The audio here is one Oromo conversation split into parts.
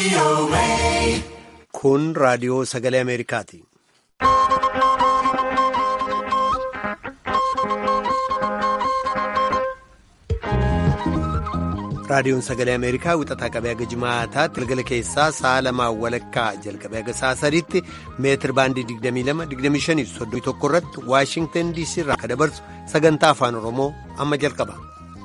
Kun raadiyoo sagalee Ameerikaati. Raadiyoon sagalee Ameerikaa wixataa qabee haga jimaataatti galgala keessaa sa'a lamaan walakkaa jalqabee haga sa'a sadiitti meetir baandii 22-25 irratti Waashingtan DC irraa akka dabarsu sagantaa afaan Oromoo amma jalqaba.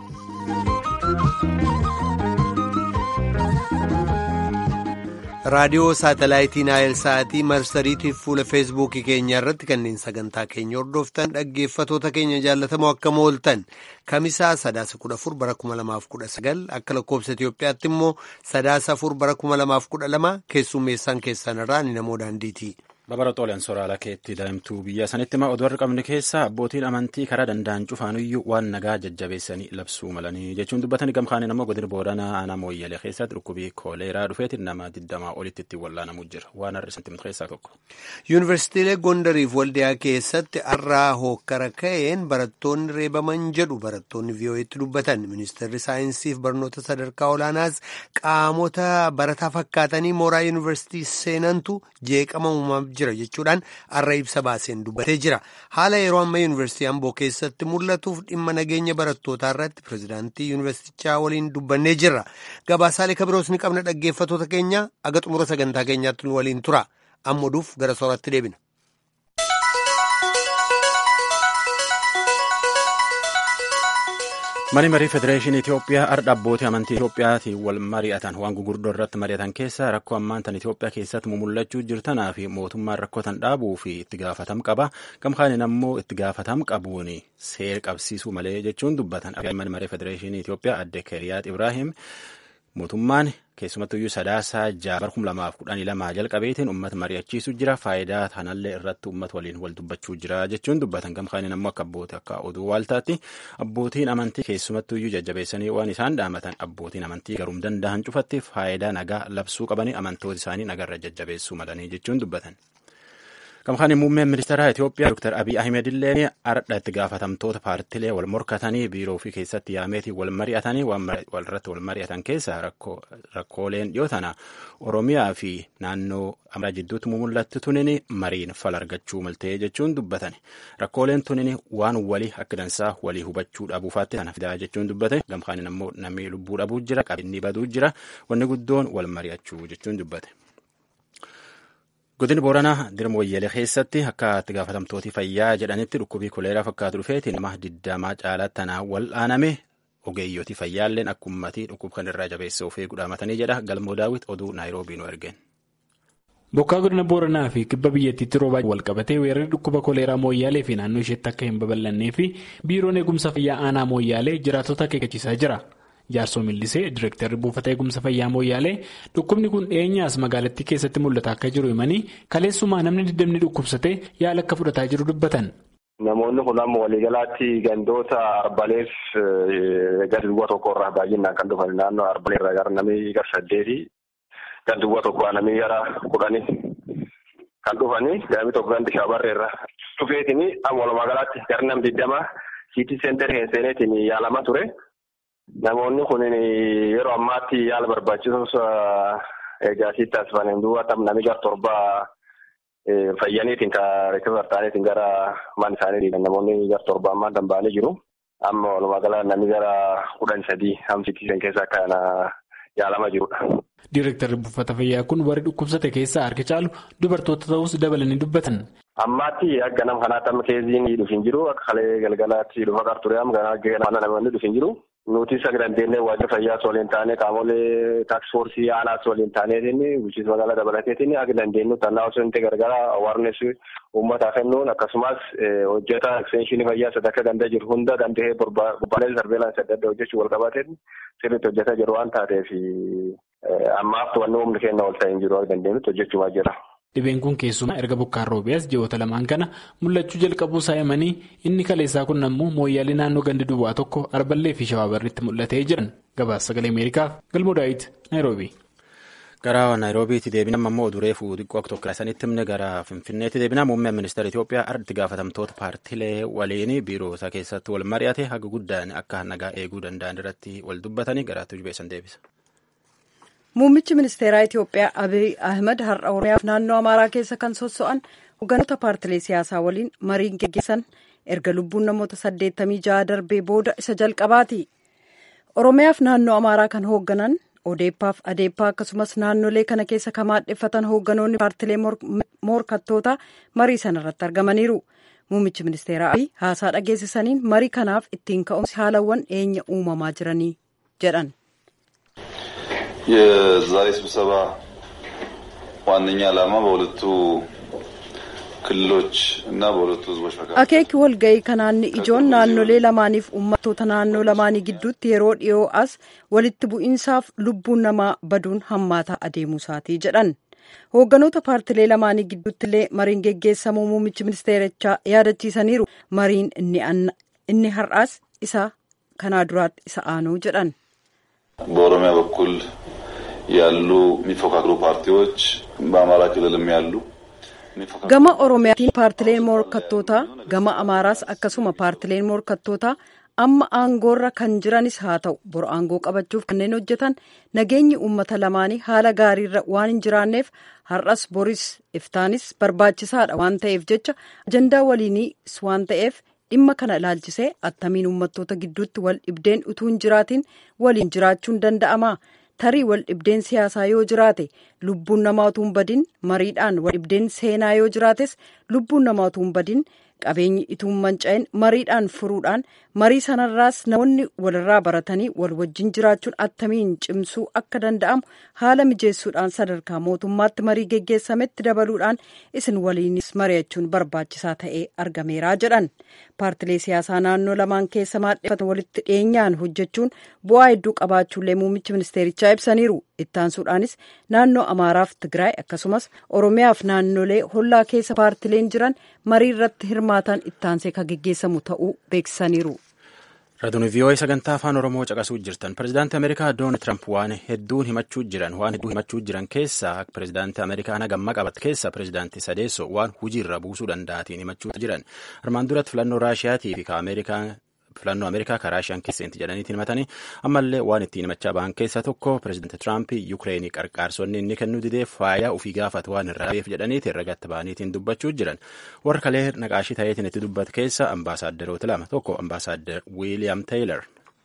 raadiyoo saatalaayitii naayil sa'aatii marsariitiif fuula feesbuukii keenya irratti kanneen sagantaa keenya hordoftan dhaggeeffatoota keenya jaallatamoo akka mooltan kamisaa sadaasa kudha afur bara kuma lamaaf kudha sagal akka lakkoobsa Itoophiyaatti immoo sadaasa afur bara kuma lamaaf kudha lama keessummeessaan keessan irraa ni namoo daandiiti. Babara xoolaan soraala keetti daa'imtuu biyya sanitti ma oduu har'a qabne keessa abbootiin amantii karaa danda'an cufaanuyyuu waan nagaa jajjabeessanii labsuu malanii jechuun dubbatanii gamkaaniin ammoo godina booranaa aanaa mooyyalee keessatti dhukkubii kooleeraa dhufeetiin nama digdamaa olitti ittiin wallaanamuu jira waan har'a isin keessaa tokko. Yuunivarsiitiilee Gondariif Waldiyaa keessatti har'aa hookkara ka'een barattoonni reebaman jedhu barattoonni vii'oo'eetti dubbatan ministeerri saayinsiif barnoota sadarkaa olaanaas qaamota barataa fakkaatanii mooraa yuunivarsiitii seenantu jeeqama uumamaa jira jechuudhaan har'a ibsa baaseen dubbatee jira haala yeroo amma yuunivarsiitii amboo keessatti mul'atuuf dhimma nageenya barattootaa irratti pirezidaantii yuunivarsiitichaa waliin dubbannee jirra gabaasaalee kabiroos ni qabna dhaggeeffatoota keenya aga xumura sagantaa keenyaatti nu waliin tura amma oduuf gara sooratti deebina. Mani marii Federeeshinii Itoophiyaa har'a abbootii amantii Itoophiyaatiin wal mari'atan waan gurguddoo irratti mari'atan keessaa rakkoo ammaan tan Itoophiyaa keessatti mumullachuu jirtanaa fi mootummaan rakkoo tan dhaabuu fi itti gaafatam qaba. Gamkaaniin ammoo itti gaafatam qabuun seera qabsiisuu malee jechuun dubbatan. Mani marii Federeeshinii Itoophiyaa adde Keriyaat Ibrahim mootummaan keessumattuyyuu sadaasaa jaabar kum lamaaf kudhanii lamaa jalqabeetiin uummata mari'achiisu jira faayidaa kanallee irratti uummata waliin wal dubbachuu jira jechuun dubbatan gamkaaniin ammoo akka abbootii akka oduu waaltaatti abbootiin amantii keessumattuyyuu jajjabeessanii waan isaan dhaamatan abbootiin amantii garuum danda'an cufatti faayidaa nagaa labsuu qabanii amantoota isaanii nagarra jajjabeessuu malanii jechuun dubbatan. Gamkaaniin muummeen ministeeraa Itoophiyaa Dr. Abiy Ahmed illee ardha itti gaafatamtoota paartilee wal morkatanii biiroo ofii keessatti yaameetii wal mari'atanii walirratti wal mari'atan keessaa rakkooleen dhiyoo tana Oromiyaa fi naannoo Amaaraa jidduutti mul'atti tunin mariin fal argachuu maltee jechuun dubbatan. Rakkooleen tunin waan walii akka dansaa walii hubachuu dhabuufaatti kana fidaa jechuun dubbate. Gamkaaniin ammoo namni lubbuu dhabuu jira qabeenyi baduu jira wanni guddoon wal mari'achuu jechuun dubbate. Godina Booranaa dirma wayyalee keessatti akka itti gaafatamtooti fayyaa jedhanitti dhukkubii koleeraa fakkaatu dhufeetiin nama digdamaa caalaa tanaa wal'aaname ogeeyyooti fayyaalleen akka ummatii dhukkub kan irraa jabeessa ofee gudhaamatanii jedha galmoo daawwit oduu naayiroobii nu ergeen. Bokkaa godina Booranaa fi kibba biyyattiitti roobaa walqabatee weerarri dhukkuba koleeraa mooyyaalee fi naannoo isheetti akka hin babal'annee fi biiroon eegumsa fayyaa aanaa mooyyaalee jiraatota akeekkachiisaa jira. Jaarsoo Millisee Direektarri buufata eegumsa fayyaa mooyyaalee dhukkubni kun dhiyeenyaas magaalattii keessatti mul'ata akka jiru himanii kaleessumaa namni diddamni dhukkubsatee yaala akka fudhataa jiru dubbatan. Namoonni kun amma waliigalaatti gandoota arbaleef gadi duwwaa tokko irraa baay'inaan kan dhufan naannoo arbalee irraa gara namni gara saddeeti gadi duwwaa tokko namni gara kudhanii kan dhufanii gaami tokko gandi shaabarree irraa dhufeetini amma walumaa galaatti gara nam digdama siitii seenterii seeneetiin yaalamaa ture. Namoonni kun yeroo ammaatti yaala barbaachisus eegaasii taasifameen duuba tam namni gara torbaa fayyaniitiin kan rikifa ta'aniitiin gara mana isaanii namoonni gara torbaa ammaa danda'anii jiru. Amma walumaa gala namni gara kudhan sadii hamsitiisan keessaa kan yaalamaa jirudha. Diireektarri buufata fayyaa kun warri dhukkubsate keessaa harki caalu dubartoota ta'us dabalanii dubbatan. Ammaatti akka nama kanaatti amma keessiin dhufu hin jiru akka kalee galgalaatti dhufa qarture amma kana namoonni dhufu hin jiru. Nuti isa dandeenyee waajjira fayyaas waliin taanee qaamolee taaksifoorsii aanaas waliin taaneetiin bulchiinsa magaalaa dabalateetiin akka dandeenyu tannaa osoo hin ta'e gargaara awaarnes uummataa kennuun akkasumas hojjeta ekstenshinii fayyaa sadarkaa dandaa jiru hunda danda'ee bobbaalee sarbeelaansi adda addaa hojjechuu wal qabateen sirriitti hojjetaa jiru waan taateef ammaaf to'annoo humni kenna ol ta'e hin jiru akka dandeenyutti hojjechuu jira. Dhibeen kun keessumaa erga bokkaan roobiyaas ji'oota lamaan kana mul'achuu jalqabuu isaa himanii inni kaleessaa kun ammoo mooyyaalee naannoo gandi duwwaa tokko arballee fi shawaabarriitti mul'atee jiran gabaasa sagalee ameerikaaf galmoo daawit naayiroobii. Gara naayiroobiitti deebinam ammoo oduree fuudhiqqoo akka tokko sanitti himne gara finfinneetti deebinaa muummeen ministeera Itoophiyaa ardi gaafatamtoota paartilee waliin biiroo isaa keessatti wal mari'ate haga guddaan akka nagaa eeguu danda'an irratti wal dubbatanii garaatti jubeessan deebisa. Muummichi ministeeraa Itoophiyaa Abiy Ahmed har'a Oromiyaaf naannoo Amaaraa keessa kan sosso'an hogganoota paartilee siyaasaa waliin mariin geggeessan erga lubbuun namoota saddeettamii ja'a darbee booda isa jalqabaati. Oromiyaaf naannoo Amaaraa kan hoogganan Odeeppaaf Adeeppaa akkasumas naannolee kana keessa kan maadheffatan hoogganoonni paartilee morkattootaa marii sanarratti argamaniiru. Muummichi ministeeraa Abiy haasaa dhageessisaniin marii kanaaf ittiin ka'umsi haalawwan eenya uumamaa jiranii jedhan. የዛሬ ስብሰባ ዋነኛ ዓላማ በሁለቱ ክልሎች እና በሁለቱ ህዝቦች መካከል akeeki walga'ii kanaanni ijoon naannolee lamaaniif uummattoota naannoo lamaanii gidduutti yeroo dhiyoo as walitti bu'iinsaaf lubbuun namaa baduun hammaataa adeemuusaatii jedhan hoogganoota paartilee lamaanii gidduutti illee mariin geggeessamuu muummichi ministeerichaa yaadachiisaniiru mariin inni har'aas isa kanaa duraatti isa aanuu jedhan. በኦሮሚያ በኩል ያሉ የሚፎካክሩ ፓርቲዎች በአማራ ክልልም ያሉ gama oromiyaatiin paartileen morkattootaa gama amaaraas akkasuma paartileen morkattootaa amma aangoorra kan jiranis haa ta'u bor aangoo qabachuuf kanneen hojjetan nageenyi uummata lamaanii haala gaariirra waan hin jiraanneef har'as boris iftaanis barbaachisaadha waan ta'eef jecha ajandaa waliinis waan ta'eef dhimma kana ilaalchisee attamiin uummattoota gidduutti wal dhibdeen utuu hin jiraatiin waliin jiraachuun danda'ama tarii wal dhibdeen siyaasaa yoo jiraate lubbuun namaa utuu hin badin mariidhaan wal dhibdeen seenaa yoo jiraates lubbuun namaa utuu hin badin qabeenyi utuu hin manca'in mariidhaan furuudhaan marii sanarraas namoonni walirraa baratanii wal wajjin jiraachuun attamiin cimsuu akka danda'amu haala mijeessuudhaan sadarkaa mootummaatti marii geggeessametti dabaluudhaan isin waliinis mari'achuun barbaachisaa ta'ee argameeraa jedhan paartilee siyaasaa naannoo lamaan keessa maadheffatan walitti dhiyeenyaan hojjechuun bu'aa hedduu qabaachuullee muummichi ministeerichaa ibsaniiru ittaansuudhaanis naannoo amaaraaf tigraay akkasumas oromiyaaf naannolee hollaa keessa paartileen jiran marii irratti hirmaatan ittaansee kan geggeessamu ta'uu beeksisaniiru. Raadiyoo VOA sagantaa afaan Oromoo caqasuu jirtan. Pireezidaantii Ameerikaa Doonaald Tiraamp waan hedduun himachuu jiran waan hedduu himachuu jiran keessaa pireezidaantii Ameerikaa nagamma qabat keessa pireezidaantii Sadeessoo waan hojiirra buusuu danda'atiin himachuu jiran. Armaan duratti filannoo Raashiyaatii fi Ameerikaa filannoo Ameerikaa karaa Raashiyaan keessatti jedhaniitiin himatanii ammallee waan ittiin himachaa ba'an keessaa tokko pireezidaantii Tiraamp Yukireenii qarqaarsonni inni kennuu didee faayaa ofii gaafatu waan irraa beef jedhaniitiin ragatti ba'aniitiin dubbachuu jiran. Warra kalee naqaashii ta'eetiin itti dubbate keessa ambaasaaderoota lama tokko ambaasaader Wiiliyaam Teeyilor.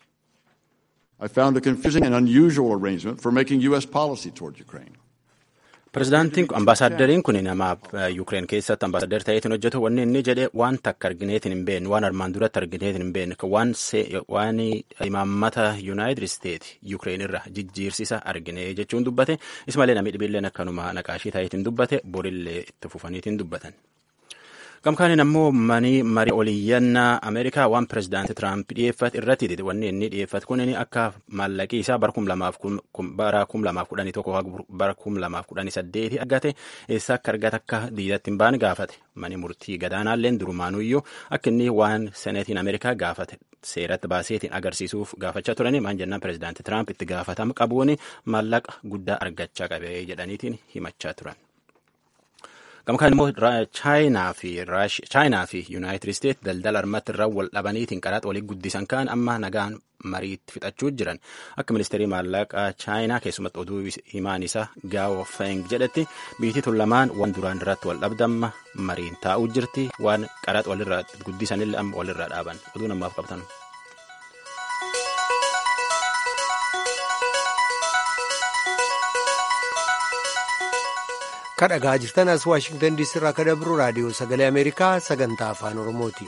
I found a confusing and unusual arrangement for making U.S. policy toward Ukraine. Pireezidaantiin ambaasaaddariin kun nama Yukireen keessatti ambaasaaddar ta'eetiin hojjetu wanni inni jedhe waan takka argineetiin hin beekne waan armaan duratti argineetiin hin beekne waan waan imaammata Yuunaayitid Isteet Yukireen irra jijjiirsisa argine jechuun dubbate ismalee namni dhibiilleen akkanuma naqaashii ta'eetiin dubbate borillee itti fufaniitiin dubbatan. Gamkaaniin ammoo manii marii oliyyannaa Ameerikaa waan pireezidaantii Tiraamp dhiyeeffate irratti dide wanni inni dhiyeeffate kun akka maallaqii isaa bara kum lamaaf kudhanii tokko bara kum lamaaf kudhanii saddeeti argate eessa akka argate akka diidatti hin baane gaafate mani murtii gadaanaalleen durumaanuyyuu akka inni waan seneetiin Ameerikaa gaafate seeratti baaseetiin agarsiisuuf gaafachaa turanii maan jennaan pireezidaantii Tiraamp itti gaafatama qabuun maallaqa guddaa argachaa qabe jedhaniitiin himachaa turan. Gamkaan immoo chaayinaa fi yuunaayitid isteet daldala armatti irraa wal dhabaniitiin qaraxa walii guddisan kaan amma nagaan mariitti fixachuu jiran akka ministeerii maallaqaa chaayinaa keessumatti oduu himaan isaa gaawo feng jedhetti biyyi tun lamaan waan duraan irratti wal dhabdamma mariin taa'uu jirti waan qaraxa walirraa guddisanillee amma walirraa dhaaban oduu namaaf qabatan. kadhagaa jirtan as waashingtan diisii irraa kan dabru raadiyoo sagalee ameerikaa sagantaa afaan oromooti.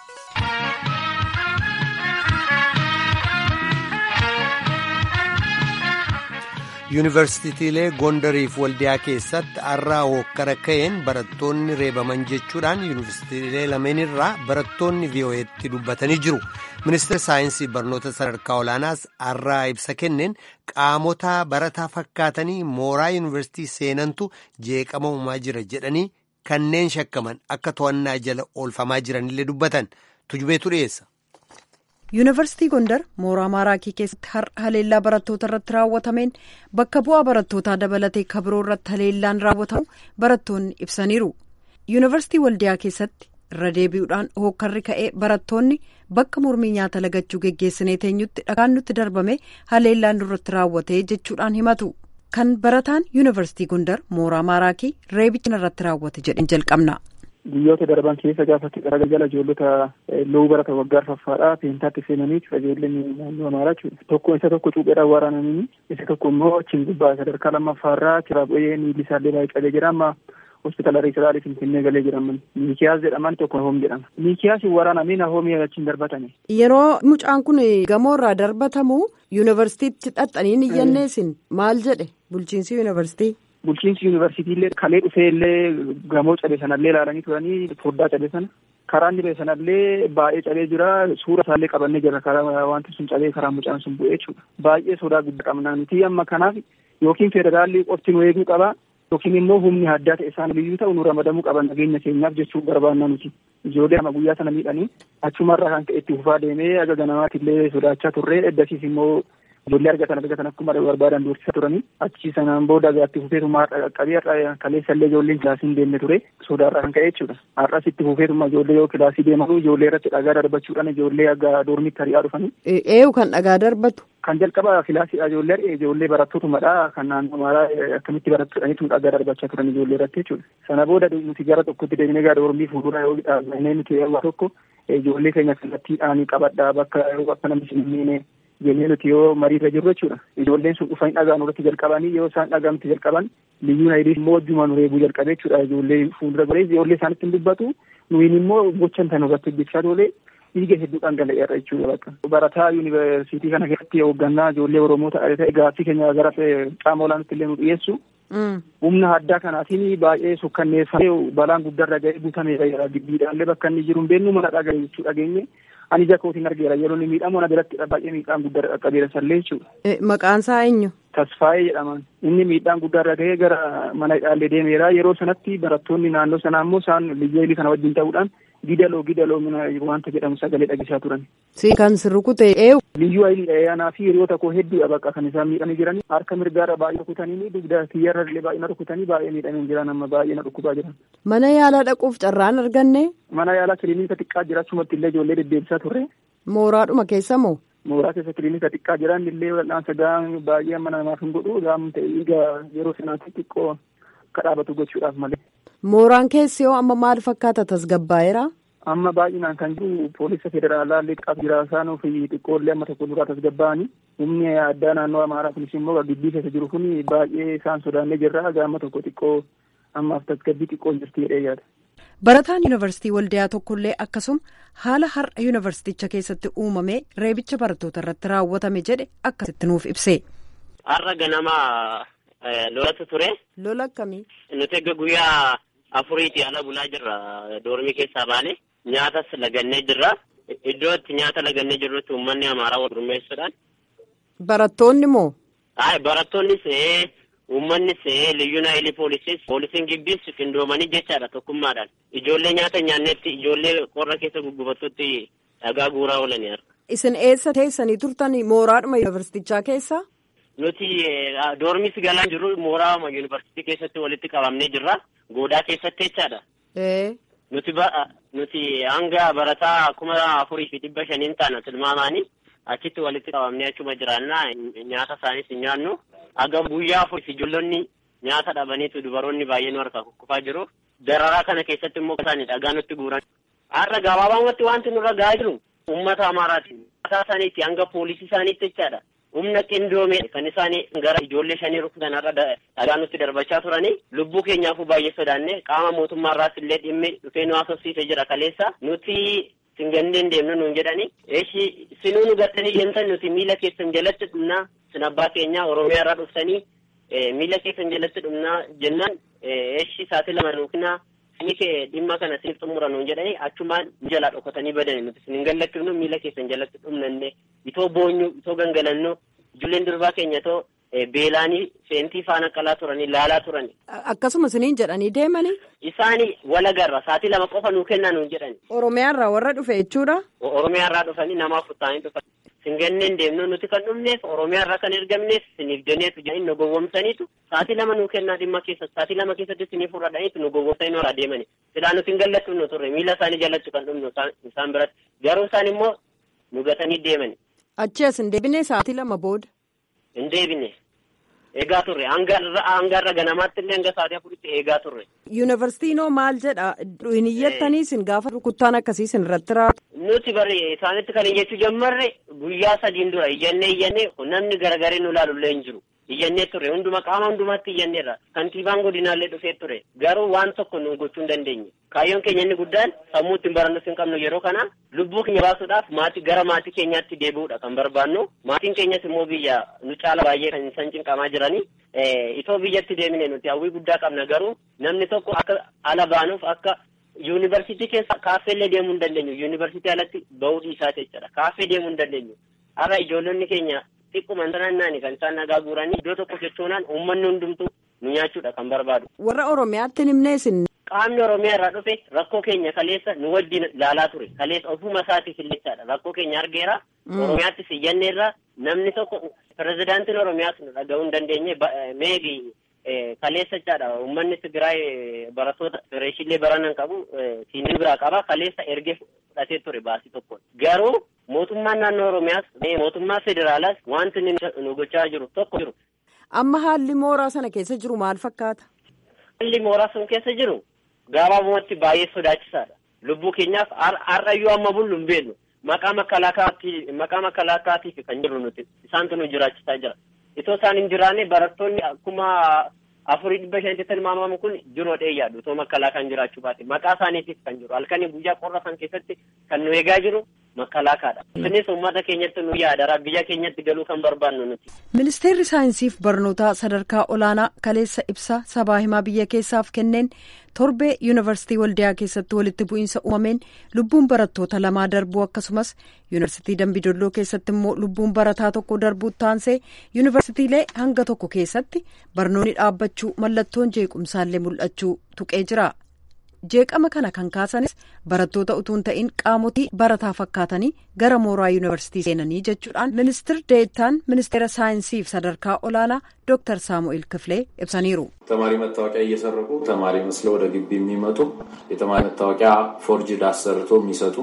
yuunivarsiitiilee gondariif waldiyaa keessatti har'aa hokkara ka'een barattoonni reebaman jechuudhaan yuunivarsiitiilee lameen irraa barattoonni vii'oo'eetti dubbatanii jiru ministeerri saayinsii barnoota sadarkaa olaanaas har'aa ibsa kenneen qaamota barataa fakkaatanii mooraa yuunivarsiitii seenantu jeeqama uumaa jira jedhanii kanneen shakkaman akka to'annaa jala oolfamaa jiranillee dubbatan tujubeetu dhiyeessa. yuunivarsiitii gondar mooraa maaraakii keessatti har'a haleellaa barattoota irratti raawwatameen bakka bu'aa barattootaa dabalatee kabiroo irratti haleellaan raawwatamu barattoonni ibsaniiru yuunivarsiitii waldiyaa keessatti irra deebi'uudhaan hookkarri ka'ee barattoonni bakka mormii nyaata lagachuu geggeessinee teenyutti dhagaan nutti darbame haleellaan nurratti raawwatee jechuudhaan himatu kan barataan yuunivarsiitii Gondar mooraa Maaraakii reebicha irratti raawwate jedhan jalqabna. Guyyoota darban keessa gaafatti garagala ijoollota loowuu barata waggaa arfaffaadhaa peentaatti seenanii ijoolleen naannoo amaaraa jechuudha. Tokko isa tokko cuupheedhaan waraananii isa tokko immoo achiin gubbaa sadarkaa lammaffaarraa kiraa bu'ee miilli isaallee baay'ee qabee jira amma hospitaala Riisiraali Finfinnee galee jedhaman. Miikiyaas jedhaman tokko Nahoom jedhama. Miikiyaas waraanamee Nahoomii achiin darbatame. Yeroo mucaan kun gamoorraa darbatamu yuunivarsiitiitti xaxxaniin iyyanneesin maal jedhe bulchiinsi yuunivarsiitii? Bulchiinsi yuunivarsiitii illee kalee dhufee illee gamoo cabe sanallee ilaalanii turanii foddaa cabe sana karaa inni ba'e sanallee baay'ee cabee jira suura isaallee qabannee jira karaa wanti sun cabee karaa mucaan sun bu'ee jechuudha. Baay'ee sodaa guddaa qabna nuti amma kanaaf yookiin federaalli qofti nu eeguu qaba yookiin immoo humni addaa ta'e isaan liyyuu ta'u nu ramadamuu qaba nageenya keenyaaf jechuu barbaanna nuti. Ijoollee ama guyyaa sana miidhanii achumarraa kan ka'e itti fufaa deemee aga ganamaatti illee sodaachaa turre eddasiis immoo ijoollee argatan argatan akkuma barbaadan dursisa turanii achi sanaan booda itti fufeetummaa qaqqabee har'a kaleessa illee ijoolleen kilaasii hin deemne ture sodaarraa kan ka'e jechuudha. Har'as itti fufeetummaa ijoollee yoo kilaasii deemanu ijoollee irratti dhagaa darbachuudhaan ijoollee aga doormitti hari'aa dhufanii. Eeyu kan dhagaa darbatu. Kan jalqaba kilaasiidha ijoollee ijoollee barattotumadha kan naannoo amaaraa akkamitti barattootaniitu dhagaa darbachaa turan ijoollee irratti jechuudha. Sana booda nuti gara tokkotti deemnee gara doormii fuuldura yoo dhaabnee nuti yeroo tokko ijoollee keenya kallattiidhaan qabadhaa bakka bakka namni hin miine jennee nuti yoo mariirra jirru jechuudha. Ijoolleen sun dhufanii dhagaa nurratti jalqabanii yoo isaan dhagaa nuti jalqaban liyyuu naayidii immoo wajjuma nu reebuu jalqabee jechuudha. Ijoollee fuuldura golee ijoollee isaanitti hin dubbatu nuyin immoo gochan tan irratti hojjechaa toolee dhiiga hedduu dhangala'eera jechuudha bakka. Barataa yuunivarsiitii kana keessatti hooggannaa ijoollee Oromoo ta'e gaaffii keenya gara qaama olaanaatti illee nu dhiyeessu. Humna addaa kanaatiin baay'ee sukkanneeffamee balaan guddaarra ga'ee guutameera giddiidhaallee bakka inni jiru hin beeknu mana dhagaa jechuu dhageenye. ani ija kootiin argeera yeroo inni miidhamu ana biratti baay'ee miidhaan guddaa qaqqabeera sallee jechuudha. Maqaan isaa eenyu? Tasfaayee jedhaman. Inni miidhaan guddaarra ga'ee gara mana hidhaallee deemeera. Yeroo sanatti barattoonni naannoo sanaa immoo isaan liyyeelii kana wajjin ta'uudhaan gidaloo gidaloo wanta jedhamu sagalee dhageessaa turan. Si kan si rukute eenyu? Liyyuu ayilii dhayaanaa fi hiriyoota koo hedduudha bakka kan isaan miidhanii jiran. Harka mirgaarra baay'ee rukutanii dugda kiyyarra illee baay'ee na rukutanii baay'ee miidhamee jiran amma baay'ee na dhukkubaa jiran. Mana yaalaa dhaquuf carraan arganne? Mana yaalaa kiliinika xiqqaa jira achumatti illee ijoollee deddeebisaa turre. Mooraadhuma keessa moo? Mooraa keessa kiliinika xiqqaa jiran illee wal'aansa gahaan baay'ee amma namaaf hin godhu gahaan ta'e dhiiga yeroo sanaatti xiqqoo akka dhaabatu gochuudhaaf malee. Mooraan keessi yoo amma maal fakkaata tasgabbaa'eera? Amma baay'inaan kan jiru poolisa federaalaa illee xiqqaaf jira isaanuu fi xiqqoollee amma tokko duraa tasgabbaa'anii humni addaa naannoo amaaraa kunis immoo gibbii keessa jiru kun baay'ee isaan sodaannee jirra gaama tokko xiqqoo ammaaf tasgabbii xiqqoo jirti jedhee yaada. Barataan yuunivarsiitii Waldiyaa tokkollee akkasuma haala har'a yuunivarsiiticha keessatti uumame reebicha barattoota irratti raawwatame jedhe akkasitti nuuf ibse. Har'a ganama lolatu ture. Lola akkamii? Nuti egaa guyyaa afuriiti ala bulaa jirra doormii keessaa baane nyaatas lagannee jirra. Iddoo itti nyaata lagannee jirrutti uummanni amaaraa wal gurmeessuudhaan. Barattoonni moo? Ay barattoonnis uummannis liyyuu naayilii poolisis poolisiin gibbiis qindoomanii jechaadha tokkummaadhaan ijoollee nyaata nyaannetti ijoollee qorra keessa guggubattutti dhagaa guuraa oolanii arga. Isin eessa teessanii turtan mooraadhuma yuunivarsiitichaa keessa? Nuti doormis galaan jirru mooraa yuunivarsiitii keessatti walitti qabamnee jirra goodaa keessatti jechaadha. Nuti nuti hanga barataa kuma afurii fi dhibba shaniin taana tilmaamaanii achitti walitti qabamnee achuma jiraannaa nyaata isaaniis hin nyaannu. Hagam guyyaa afurii fi ijoollonni nyaata dhabaniitu dubaroonni baay'een harkaa kukkufaa jiru. Dararaa kana keessatti immoo isaanii dhagaa nutti guuran. Har'a gabaabumatti wanti nurra gahaa jiru uummata amaaraati. Mataa isaaniitti hanga poolisii isaaniitti jechaadha. Humna qindoome kan isaanii gara ijoollee shanii rukutan har'a dhagaa nutti darbachaa turanii lubbuu keenyaafuu baay'ee sodaanne qaama mootummaarraas illee dhimmi dhufee nu haasofsiisee jira kaleessa nuti singanneen deemnu nuun jedhani eeshi sinuu nu gattanii jentan nuti miila keessan jalatti dhumnaa sin abbaa keenya oromiyaa irraa dhuftanii miila keessan jalatti dhumnaa jennaan eeshi saatii lama nuukina sini kee dhimma kana sinif xumura nuun jedhani achumaan jalaa dhokatanii badani nuti sin gallachuufnu miila keessan jalatti dhumnanne itoo boonyu itoo gangalannu ijoolleen durbaa keenya itoo beelaanii seentii faana qalaa turanii laalaa turani. Akkasuma isiniin jedhanii deemanii. Isaanii walagarra saatii lama qofa nuu kennaa nuun jedhani. Oromiyaarraa warra dhufe jechuudha. Oromiyaarraa dhufanii namaaf futtaanii dhufan. Singanneen deemnu nuti kan dhumneef Oromiyaarraa kan ergamneef siniif jenneetu jedhanii nu gowwomsaniitu saatii lama nuu kennaa dhimma keessa saatii lama keessatti siniif fudhadhaniitu nu gowwomsanii irraa deemani. Silaa nuti hin gallattu nu turre miila isaanii jalatti kan dhumnu isaan biratti garuu isaan immoo nu gatanii deemani. Achi as hin deebine saatii lama booda. Hin deebine. eegaa turre hangarra ganamaatti illee hanga sa'aatii afuritti eegaa turre. Yuunivarsiitiin hoo maal jedha hin iyyattaniisin gaafa rukuttaan akkasiisin irratti raatu. Nuti bari isaanitti kan iyyachuu jammarre guyyaa sadiin dura iyyannee iyyannee namni garagaree nu ilaalullee hin jiru. iyyannee ture hunduma qaama hundumaatti iyyanneerra kantiibaan godinaallee dhufee ture garuu waan tokko nu gochuu hin dandeenye kaayyoon keenya inni guddaan sammuu ittiin barannus hin qabnu yeroo kana lubbuu keenya baasuudhaaf maatii gara maatii keenyaatti deebi'uudha kan barbaannu maatiin keenyas immoo biyya nu caala baay'ee kan isaan cinqamaa jiranii itoo biyyatti deemine nuti hawwii guddaa qabna garuu namni tokko akka ala baanuuf akka yuunivarsiitii keessa kaaffeellee deemuu hin dandeenyu yuunivarsiitii alatti bahuu dhiisaa jechuudha kaaffee deemuu hin dandeenyu har'a ijoollonni keenya xiqquma naannaani kan isaan nagaa guuranii iddoo tokko jechuunaan uummanni hundumtuu nu nyaachuudha kan barbaadu. Warra Oromiyaatti himneesin. Qaamni Oromiyaa irraa dhufe rakkoo keenya kaleessa nu wajjin ilaalaa ture kaleessa ofuma isaatiif illechaadha rakkoo keenya argeera. Oromiyaattis iyyanneerra namni tokko pirezidaantiin Oromiyaas nu dhaga'uu hin dandeenye meegi kaleessa jechaadha uummanni Tigraay barattoota fireeshillee baranan qabu siinii biraa qaba kaleessa ergee fudhatee ture baasii tokko garuu mootummaan naannoo Oromiyaas mootummaa federaalaas wanti nu gochaa jiru tokko jiru. Amma haalli mooraa sana keessa jiru maal fakkaata? Haalli mooraa sun keessa jiru gabaabumatti baay'ee sodaachisaadha. Lubbuu keenyaaf har'ayyuu amma bullu hin beeknu. Maqaa makkalaakaatiif maqaa makkalaakaatiif kan jiru nuti isaantu nu jiraachisaa jira. Itoo isaan hin jiraanne barattoonni akkuma afurii dhibba shanitti tilmaamamu kun jiroo dheeyyaadhu itoo makkalaakaan jiraachuu baate maqaa isaaniitiif kan jiru halkanii guyyaa qorra san keessatti kan nu eegaa jiru makkalaakaadha. Isinis uummata keenyatti nu yaadara biyya keenyatti galuu kan barbaannu nuti. Ministeerri saayinsiif barnootaa sadarkaa olaanaa kaleessa ibsa sabaa himaa biyya keessaaf kenneen torbee yuunivarsiitii waldiyaa keessatti walitti bu'iinsa uumameen lubbuun barattoota lamaa darbuu akkasumas yuunivarsiitii dambidolloo keessatti immoo lubbuun barataa tokko darbuu taansee yuunivarsiitiilee hanga tokko keessatti barnoonni dhaabbachuu mallattoon jeequmsaallee mul'achuu tuqee jira. jeeqama kana kan kaasanis barattoota utuu hin ta'in qaamotii barataa fakkaatanii gara mooraa yuunivarsiitii seenanii jechuudhaan ministir deettaan ministeera saayinsiif sadarkaa olaanaa ዶክተር ሳሙኤል ክፍሌ ibsaniiru. ተማሪ መታወቂያ እየሰረቁ ተማሪ መስለው ወደ ግቢ የሚመጡ የተማሪ መታወቂያ ፎርጅድ አሰርቶ የሚሰጡ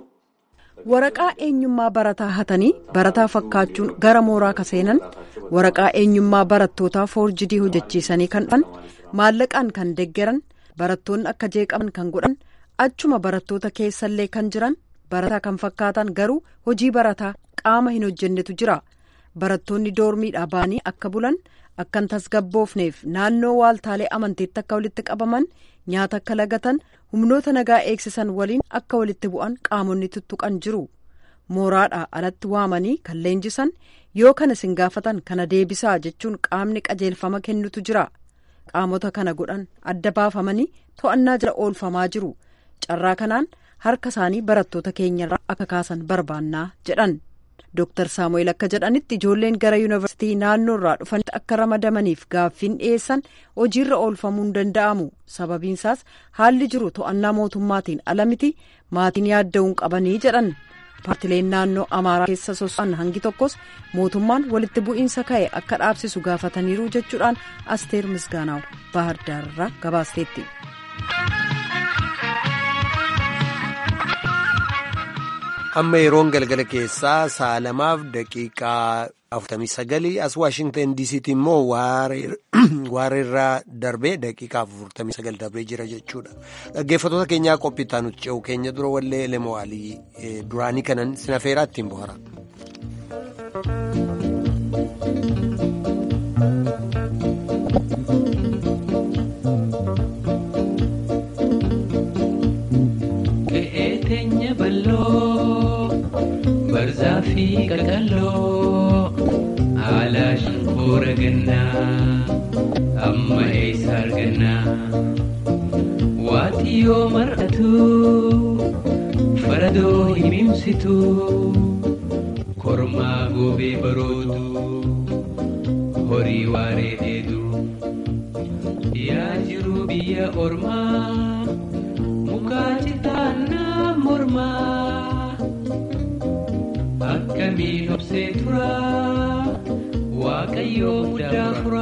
waraqaa eenyummaa barataa hatanii barataa fakkaachuun gara mooraa ka seenan waraqaa eenyummaa barattootaa foorjidii hojjechiisanii kan dhufan maallaqaan kan deggeran barattoonni akka jeeqaman kan godhan achuma barattoota keessallee kan jiran barataa kan fakkaatan garuu hojii barataa qaama hin hojjennetu jira barattoonni doormiidhaa ba'anii akka bulan akka hin tasgabboofneef naannoo waaltaalee amantiitti akka walitti qabaman nyaata akka lagatan humnoota nagaa eegsisan waliin akka walitti bu'an qaamonni tuttuqan jiru mooraadhaa alatti waamanii kan leenjisan yoo kana isin gaafatan kana deebisaa jechuun qaamni qajeelfama kennutu jira. qaamota kana godhan adda baafamanii to'annaa jala oolfamaa jiru carraa kanaan harka isaanii barattoota keenyarraa akka kaasan barbaannaa jedhan dooktar saamu'eel akka jedhanitti ijoolleen gara yuunivarsiitii naannoorraa dhufanitti akka ramadamaniif gaaffiin dhiyeessan hojiirra oolfamuu hin danda'amu sababiinsaas haalli jiru to'annaa mootummaatiin ala miti maatiin yaadda'uun qabanii jedhan paartileen naannoo amaaraa keessa soso'an hangi tokkos mootummaan walitti bu'iinsa ka'e akka dhaabsisu gaafataniiru jechuudhaan asteer misgaanaaw baahirdaarraa gabaasteetti. amma yeroon galgala keessaa sa'a lamaaf daqiiqaa afurtamii sagalii as waashingtan diisiitti immoo waareerraa darbee daqiiqaa afurtamii sagal darbee jira jechuudha dhaggeeffattoota keenyaa qophiitaa nuti ce'u keenya dura wallee lemo'aalii duraanii kanan sinafeeraa ittiin bohara. Barzaafi qaqalloo haala shonkoora gannaa amma eessa argannaa waati yoo mar'atu faradoo himimsitu kormaa goobee baroodu horii waaree dheedu yaa jiru biyya ormaa mukaa citaannaa mormaa. akkamiin obsee tura waaqayyoo muddaa fura.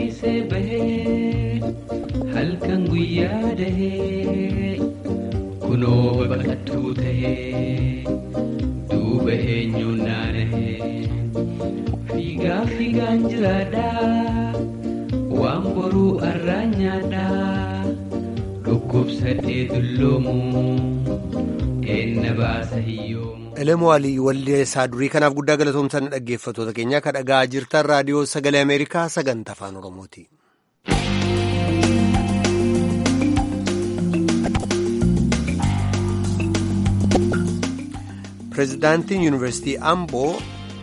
keessee bahee halkan guyyaa dahee kunoo baqattuu tahee duuba eenyuun naanahee fiigaa fiigaan jiraadhaa waan boruu arraan nyaadhaa dhukkubsadhee dulloomu eenna baasa hiyyoomu. Elemoo Alii walleessaa durii kanaaf guddaa galatoomsan dhaggeeffattoota keenya kan dhagaa jirtan raadiyoo sagalee Ameerikaa sagantaa afaan Oromooti. Pireezidaantiin Yuunivarsiitii Amboo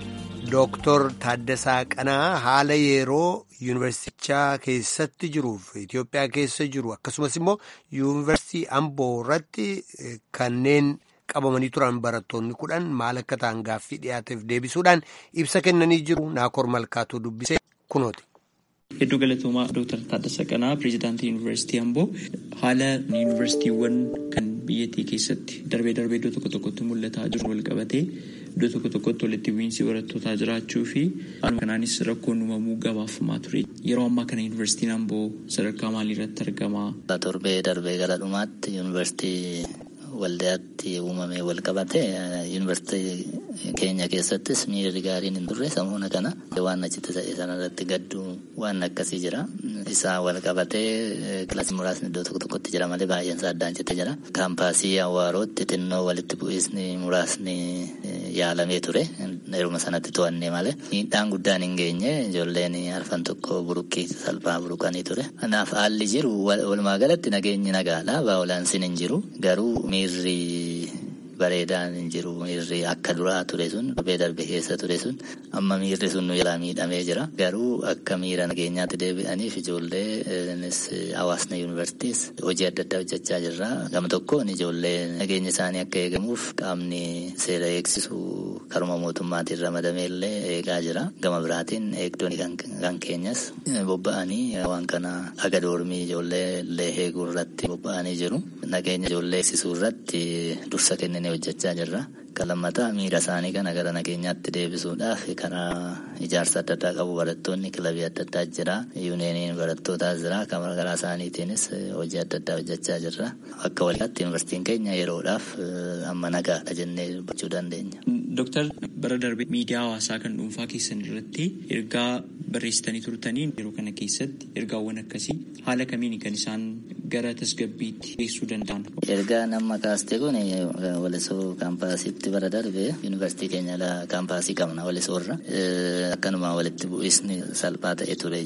Dooktor Taaddasaa Qanaa haala yeroo yuunivarsiitichaa keessatti jiruuf Itoophiyaa keessa jiru akkasumas immoo yuunivarsiitii Amboo irratti kanneen qabamanii turan barattoonni kudhan maal akka ta'an gaaffii dhiyaateef deebisuudhaan ibsa kennanii jiru Naakoor Malkaatuu dubbisee kunooti. Hedduu galatoomaa Dooktar Taaddasaa Qanaa Pireezidaantii Yuunivarsiitii Amboo haala yuunivarsiitiiwwan kan biyyattii keessatti darbee darbee iddoo tokko tokkotti mul'ataa jiru wal qabatee iddoo tokko tokkotti walitti bu'iinsi barattootaa jiraachuu fi haaluma kanaanis rakkoon uumamuu gabaafamaa ture. Yeroo ammaa kana yuunivarsiitiin Amboo sadarkaa maalii irratti argama? Torbee darbee gara dhumaatti yuunivarsiitii waldaatti uumamee wal qabate yuunivarsiitii keenya keessattis miirri gaariin hin turre samuuna kana waan achitti ta'e sanarratti gadduu waan akkasii jira. Isaa wal qabatee kilaasii muraasni iddoo tokko tokkotti jira malee baay'een isaa addaan cittee jira. Kaampaasii Awwaarootti xinnoo walitti bu'iinsi muraasni yaalamee ture. Yeruma sanatti to'annee malee miidhaan guddaan hin geenye ijoolleen arfan tokko buruqqii salphaa buruqanii ture. Kanaaf haalli jiru walumaa galatti nageenyi nagaadha. Baa'olaansiin hin jiru. Garuu miirri bareedaan hin jiru miirri akka duraa ture sun darbee darbe keessa ture sun amma miirri sun nu jalaa miidhamee jira garuu akka miira nageenyaatti deebi'aniif ijoollee hawaasni yuunivarsiitiis hojii adda addaa hojjechaa jirra gama tokkoon ijoollee nageenya isaanii akka eegamuuf qaamni seera eegsisu karuma mootummaatiin ramadamee illee eegaa jira gama biraatiin eegdonni kan keenyas bobba'anii waan kana aga doormii ijoollee illee eeguu irratti bobba'anii jiru nageenya ijoollee eegsisuu irratti dursa kennin hojjechaa jirra. Kan lammataa miira isaanii kana gara nageenyaatti deebisuudhaaf karaa ijaarsa adda addaa qabu barattoonni kilabii adda addaa jira. Yuuneeniin barattootaas jira. Kan garaa isaaniitiinis hojii adda addaa hojjechaa jirra. Akka walitti yuunivarsiitiin keenya yeroodhaaf amma nagaadha jennee dubbachuu dandeenya. Dooktar bara darbe miidiyaa hawaasaa kan dhuunfaa keessan irratti ergaa barreessitanii turtanii yeroo kana keessatti ergaawwan akkasii haala kamiin kan isaan gara tasgabbiitti geessuu danda'an. Ergaa nama kaaste kun walisoo kaampaasiitti bara darbe yuunivarsiitii keenya kaampaasii qabna walisoorra akkanuma walitti bu'isni salphaa ta'e ture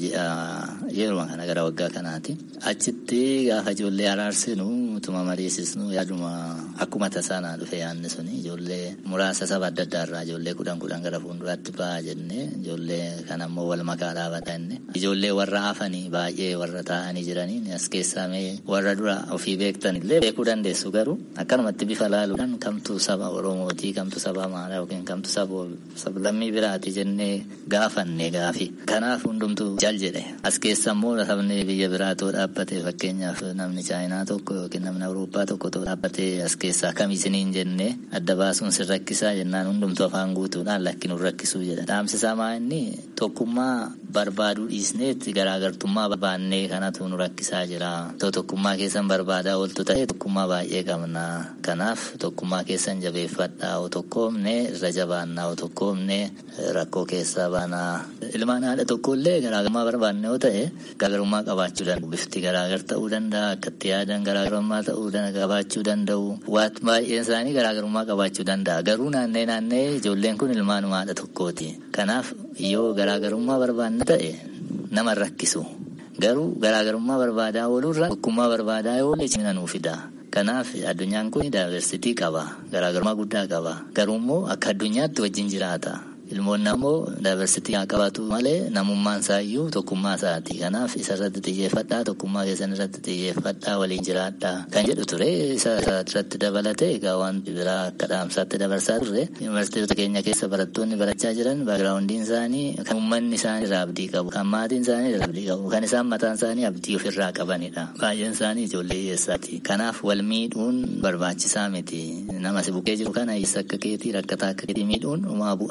yeroo kana gara waggaa kanaati. Achitti gaafa ijoollee araarsinu utuma mariisisnu yaaduma akkuma tasaanaa dhufe yaadni suni ijoollee muraasa saba adda addaa irraa ijoollee kudhan kudhan gara fuulduraatti ba'a jennee ijoollee kan ammoo wal makaa dhaabata inni ijoollee warra hafanii baay'ee warra taa'anii jiranii as keessaa mee warra dura ofii beektan illee beekuu dandeessu garuu akkanumatti bifa laaluudhaan kamtu saba oromootii kamtu saba amaaraa yookiin kamtu saba sablammii biraati jennee gaafanne gaafi kanaaf hundumtuu jal jedhe as keessa immoo sabni biyya biraatoo dhaabbate fakkeenyaaf namni chaayinaa tokko yookiin namni awurooppaa tokko too dhaabbate as keessaa kamisiniin jennee adda baasuun sin rakkisaa jennaan hundumtuu afaan guutuudhaan lakki nu rakkisuu jedha dhaamsisaa maa inni tokkummaa barbaaduu dhiisneetti garaagartummaa barbaannee kanatu nu rakkisaa jira too tokkummaa keessan barbaadaa ooltu ta'e tokkummaa baay'ee qabna kanaaf tokkummaa keessan jabeeffadhaa o tokkoomne irra jabaannaa o tokkoomne rakkoo keessaa baanaa ilmaan haadha tokkollee garaagarummaa barbaanne yoo ta'e garaagarummaa qabaachuu danda'u bifti garaagar ta'uu danda'a akkatti yaadan garaagarummaa ta'uu qabaachuu danda'u waan baay'een isaanii garaagarummaa qabaachuu danda'a garuu naannee naannee ijoolleen kun ilmaanuma haadha tokkooti kanaaf yoo garaagarummaa barbaanne ta'e nama rakkisu garuu garaagarummaa barbaadaa oolurra tokkummaa barbaadaa yoo cimina nuu fida. Kanaaf addunyaan kun daayiversitii qaba garaagarummaa guddaa qaba garuummoo akka addunyaatti wajjin jiraata. Ilmoonni ammoo daayiversitii haa qabaatu malee namummaan isaayyuu tokkummaa isaati. Kanaaf isa irratti xiyyeeffadhaa tokkummaa keessan irratti xiyyeeffadhaa waliin jiraadhaa kan jedhu ture isa irratti dabalatee egaa waan biraa akka dhaamsaatti dabarsaa turre yuunivarsiitota keenya keessa barattoonni barachaa jiran baagiraawundiin isaanii kan uummanni isaanii irraa abdii qabu kan maatiin isaanii irraa abdii qabu kan isaan mataan isaanii abdii ofirraa qabanidha. Baay'een isaanii ijoollee hiyyeessaati. Kanaaf wal miidhuun barbaachisaa miti. Nama si bukkee jiru kana hiyyeessa akka keetii rakkataa akka keetii miidhuun uumaa bu'aatis bu'aa.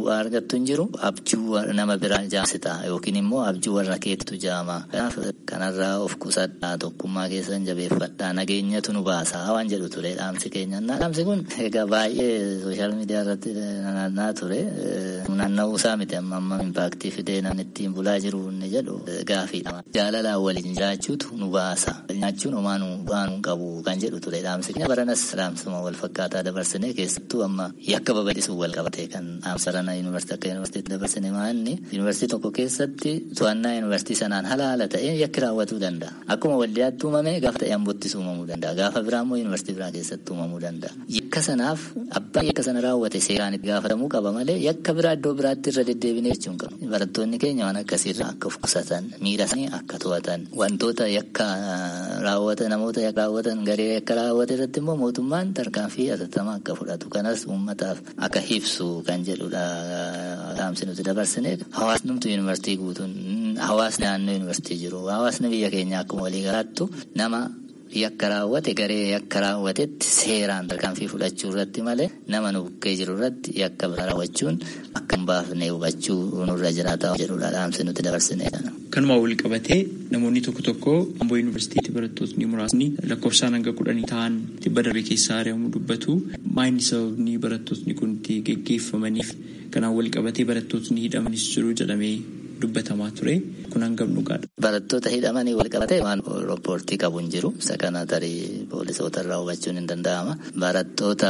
bu'aa argattu hin jiru abjuu nama biraa jaamsita yookiin immoo abjuu warra keetu jaama. Kanaaf kanarraa of qusadhaa tokkummaa keessan jabeeffadhaa nageenyatu nu baasa waan jedhu ture dhaamsi keenya. Dhaamsi kun egaa baay'ee sooshaal miidiyaa irratti naanna'aa ture. Naanna'uu isaa miti amma amma impaaktii fidee namni ittiin bulaa jiru inni jedhu gaafiidha. Jaalalaan waliin jiraachuutu nu baasa. Nyaachuun homaa nu baanuu qabu kan jedhu ture dhaamsi keenya. Baranas dhaamsuma wal fakkaataa dabarsinee keessattuu amma yakka babal'isuu wal qabate kan dhaamsa rana yuunivarsiitii akka yuunivarsiitii dabarsine maanni yuunivarsiitii tokko keessatti to'annaa yuunivarsiitii sanaan halaala ta'ee yakki raawwatuu danda'a. Akkuma waldiyaatti uumame gaafa ta'e ambottis uumamuu danda'a. Gaafa biraa immoo yuunivarsiitii biraa keessatti uumamuu danda'a. Yakka sanaaf abbaan yakka sana raawwate seeraan itti gaafatamuu qaba malee yakka biraa iddoo biraatti irra deddeebinee jechuun qabu. Barattoonni keenya waan akkasiirraa akka of qusatan miira isaanii akka to'atan wantoota yakka raawwatan namoota yakka raawwatan garee yakka raawwate irratti immoo mootummaan tarkaanfii atattamaa akka fudhatu kanas uummataaf akka ibsu kan jedhudha dhaamsi nuti dabarsine hawaasni numtu yuunivarsiitii guutuun hawaasni naannoo yuunivarsiitii jiru hawaasni biyya keenya akkuma walii galaattu nama yakka raawwate garee yakka raawwatetti seeraan tarkaanfii fudhachuu irratti malee nama nu bukkee jiru irratti yakka bira raawwachuun akka hin baafne hubachuu nurra jiraata jedhudha dhaamsi nuti dabarsine. Kanumaa wal qabatee namoonni tokko tokko Amboo Yuunivarsiitiitti barattootni muraasni lakkoofsaan hanga kudhanii ta'an dhibba darbe keessaa ari'amuu dubbatu. Maayini sababni barattootni kun itti geggeeffamaniif kanaan wal qabatee barattootni hidhamanis jiru jedhamee dubbatamaa ture kun hangam dhugaadha. Barattoota hidhamanii wal qabatee waan rippoortii qabu hin jiru. Isa kana tarii poolisoota irraa hubachuun hin danda'ama. Barattoota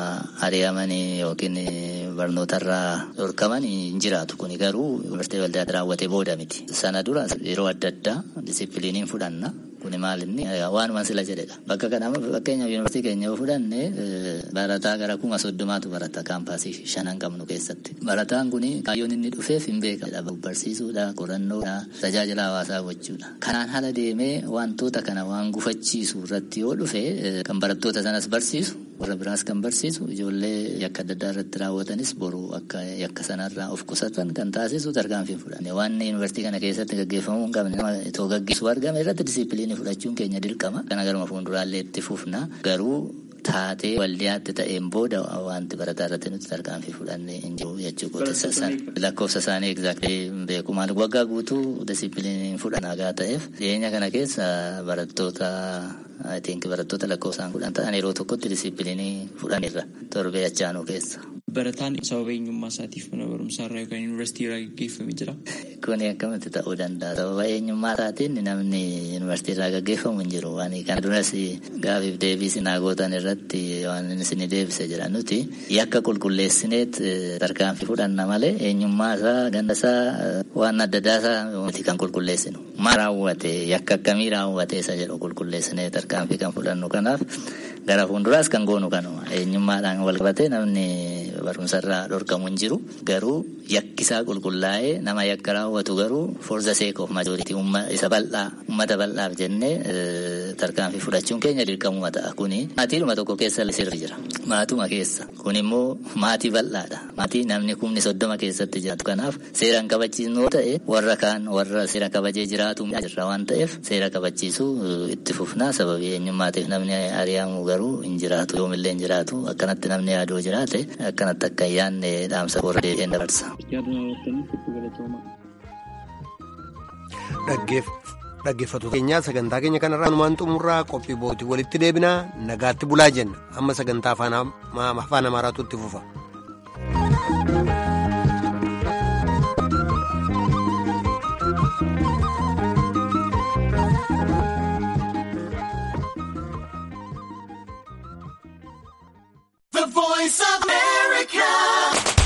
ari'amanii yookiin barnoota irraa dhorkaman hin jiraatu. Kuni garuu yuunivarsiitii waldaa raawwate booda miti. Sana dura yeroo adda addaa disipiliiniin fudhanna. Kuni maal inni waanuma sila jedhedha. Bakka kana fakkeenyaaf yuunivarsiitii keenya yoo fudhanne barataa gara kuma soddomaatu barata kaampaasii shanan qabnu keessatti. Barataan kuni kaayyoon inni dhufeef hin beekamne. Barsiisuudha, qorannoodha, tajaajila hawaasaa gochuudha. Kanaan haala deemee wantoota kana waan gufachiisu irratti yoo dhufe kan barattoota sanas barsiisu warra biraas kan barsiisu ijoollee yakka adda addaa irratti raawwatanis boru akka yakka sanarraa of qusatan kan taasisu tarkaanfii fudhanne waan yuunivarsiitii kana keessatti gaggeeffamuu hin qabne itoo gaggeessu argame irratti disipiliinii fudhachuun keenya dirqama kana garuma fuulduraallee itti fufna garuu taatee waldiyaatti ta'een booda wanti barataa irratti nuti tarkaanfii fudhanne hin jiru jechuu gootessa san lakkoofsa isaanii egzaaktii beeku maal waggaa guutuu disipiliiniin fudhanaagaa ta'eef dhiyeenya kana keessa barattoota I think barattoota lakkoofsaan kudhan ta'an yeroo tokkotti disipiliinii fudhanirra torbee achaanuu keessa. Barataan sababa eenyummaa isaatiif mana barumsaa irraa yookaan yuunivarsiitii irraa gaggeeffamee jira. Kuni akkamitti ta'uu danda'a. Sababa eenyummaa isaatiin namni yuunivarsiitii irraa gaggeeffamu hin jiru. Waan kana duras gaafiif deebii sinaa gootan irratti waan isin deebise jira nuti yakka qulqulleessineet tarkaanfii fudhanna malee eenyummaa isaa ganda isaa waan adda addaa isaa miti kan qulqulleessinu. Maal raawwate yakka akkamii raawwate isa jedhu qulqulleessinee tarkaanfii kan fudhannu kanaaf gara fuulduraas kan goonu kanuma eenyummaadhaan wal qabatee namni barumsarraa dhorkamu hin jiru garuu yakkisaa qulqullaa'ee nama yakka raawwatu garuu forza seek of majooritii isa bal'aa ummata bal'aaf jennee tarkaanfii fudhachuun keenya dirqamuma ta'a kuni maatiidhuma tokko keessa sirri jira maatuma keessa kun immoo maatii bal'aadha maatii namni kumni soddoma keessatti jiraatu kanaaf seeraan kabachiisnu yoo ta'e warra kaan warra seera kabajee jiraatu jirra waan ta'eef seera kabachiisuu itti fufnaa sababii eenyummaatiif namni ari'amu garuu hin jiraatu yoomillee hin jiraatu akkanatti namni yaaduu jiraate akkanatti akka hin yaadne dhaamsa warra deebi'een dabarsa. Dhaggeeffattoota keenyaa sagantaa keenya kanarraa numaan xumurraa qophii bootii walitti deebinaa nagaatti bulaa jenna amma sagantaa afaan amaaraatu itti fufa. The voice of America.